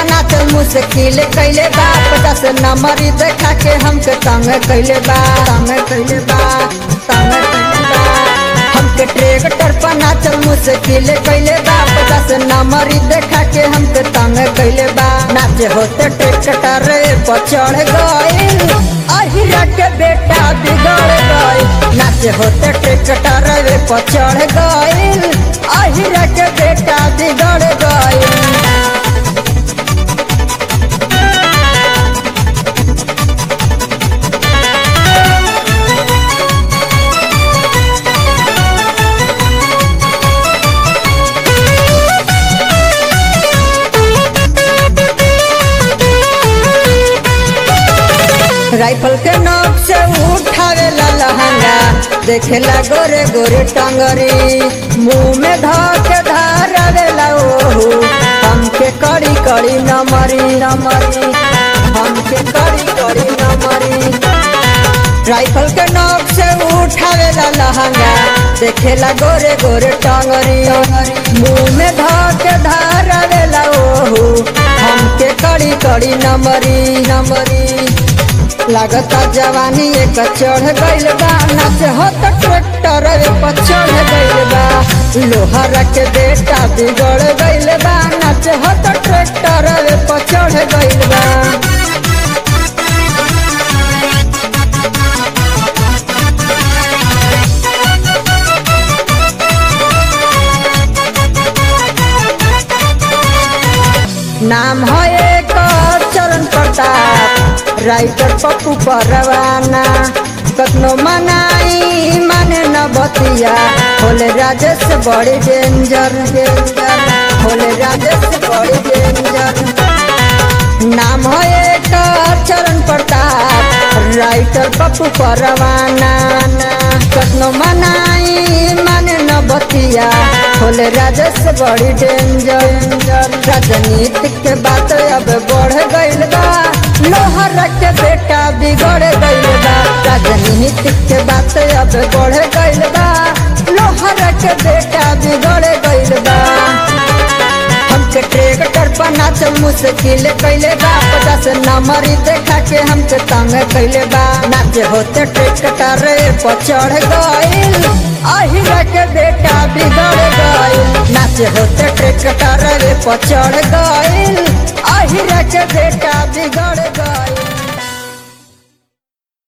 नाचल मुश्किल कैले बा पचास नंबरी देखा के हमके तंग कैले बा तंग कैले बा तंग कैले बा हमके ट्रैक्टर पर नाचल मुश्किल कैले बा पचास नंबरी देखा के हमके तंग कैले बा नाचे होते ट्रैक्टर पर चढ़ गइल अहिरा के बेटा बिगड़ गइल नाचे होते ट्रैक्टर पर चढ़ गइल अहिरा के बेटा बिगड़ गइल राइफल के नोक से उठावे ला लहंगा देखेला गोरे गोरे टंगरी मुंह में धक धारावे ला ओहू हमके कड़ी कड़ी नमरी नमरी हमके कड़ी कड़ी नमरी राइफल के नोक से उठावे ला लहंगा देखेला गोरे गोरे टंगरी मुंह में धक धारावे ला ओहू हमके कड़ी कड़ी नमरी नमरी लागता जवानी एक चढ़ गइल बा नाच हो तो ट्रैक्टर पर चढ़ गइल बा लोहरा के बेटा बिगड़ गइल बा नाच हो तो ट्रैक्टर पर चढ़ गइल बा नाम है एक चरण प्रताप राइटर पप्पू परवाना कतनो मनाई माने न बतिया होले राजेश बड़ी डेंजर डेंजर होले राजेश बड़ी डेंजर नाम है एक चरण प्रताप राइटर पप्पू परवाना कतनो मनाई माने न बतिया होले राजेश बड़ी डेंजर राजनीति के बात अब बढ़ गइल बा लोहर के बेटा बिगड़ गइल बा राजनीति के बात अब बढ़ गइल बा लोहर के बेटा बिगड़ गइल बा हमके ट्रैक्टर पर नाचल मुश्किल कैले बा पचास नंबरी देखा के हमके तंग कैले बा नाचे होते ट्रैक्टर पर चढ़ गइल अहिरा के बेटा बिगड़ गइल नाचे होते ट्रैक्टर पर चढ़ गइल अहिरा के बेटा बिगड़ गइल